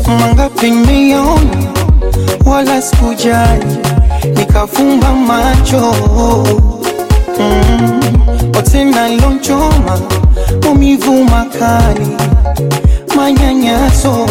mangapi nimeyaona, wala sikujali, nikafumba macho mm. Otena lonchoma maumivu makali, manyanyaso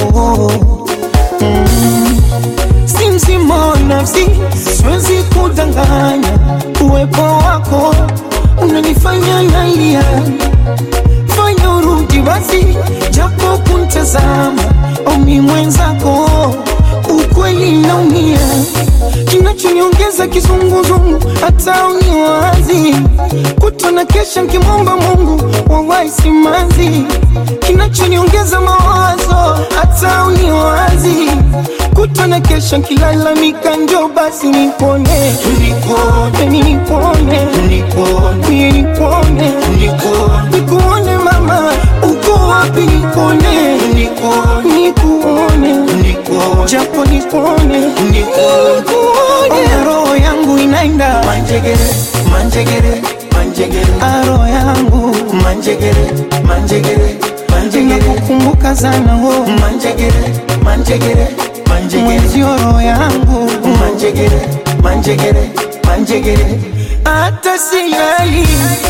mm. Si mzima wa nafsi, siwezi kudanganya, uwepo wako unanifanya nalia fanya urudi basi, japo kuntazama omi mwenzako, ukweli naumia, kinachoniongeza kizunguzungu, hata uniwazi kutona kesha nkimwomba Mungu wawahi simanzi, kinachoniongeza mawazo, hata uniwazi kutona kesha nkilalamika, njo basi nipone, nipone, nipone, nipone, nipone, nipone, nikuone mama, uko wapi? Nikuone, nikuone, nikuone, nikuone, japo nikuone, nikuone, roho yangu inaenda Manjegere, manjegere, manjegere, roho yangu manjegere, manjegere, manjegere, nakukumbuka sana wo manjegere, manjegere, manjegere, mwenzio, roho yangu manjegere, manjegere, manjegere. hata silali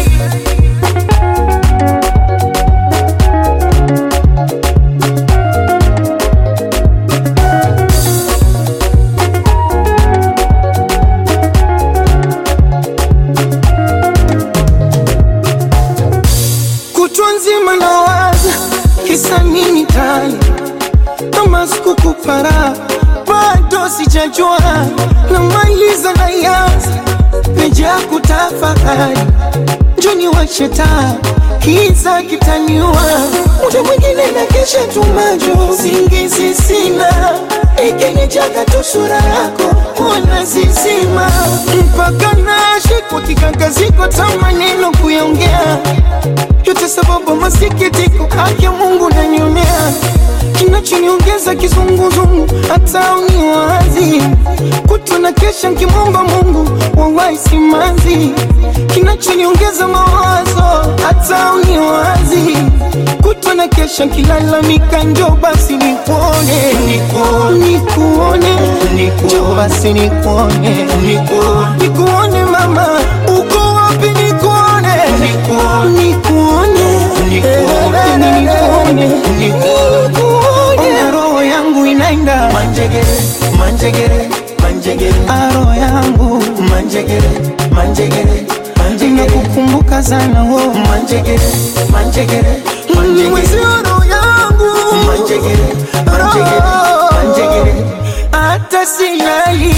kutwa nzima nawaza kisa nini tani kama sikukupara bado sijajua namaliza na yanza peja kutafakari njoni washetaa kiza kitaniua muda mwingine na kesha tumajo singizi sina ikinijaga tu sura yako wana zizima mpaka nashikwa kikangaziko ta maneno kuyaongea yote sababu masikitiko haki Mungu nanionea kinachoniongeza kizunguzungu hata uniwazi kutona kesha nkimwomba Mungu wawahi simanzi kinachoniongeza mawazo hata uniwazi kutona kesha nkilalamika njo basi nikuone nikuone njo basi nikuone nikuone mama uko wapi nikuone nikuone nikuone nikuone roho yangu inaenda Manjegere, manjegere, manjegere, roho yangu manjegere, manjegere, manjegere, nakukumbuka sana wo manjegere, manjegere, manjegere, mwezio roho yangu manjegere, manjegere, manjegere. hata silali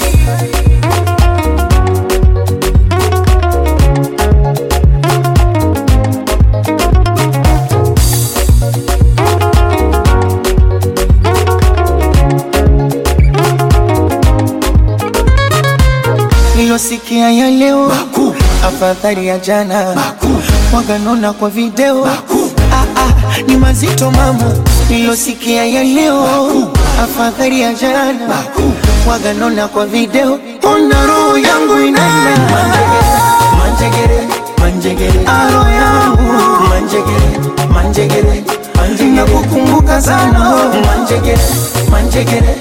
nilosikia ya leo afadhali ya jana waganona kwa video ah, ah, ni mazito mama nilosikia ya leo afadhali ya jana waganona kwa video ona roho yangu inaenda Manjegere, manjegere, roho yangu manjegere, manjegere, manjegere, nakukumbuka sana manjegere, manjegere,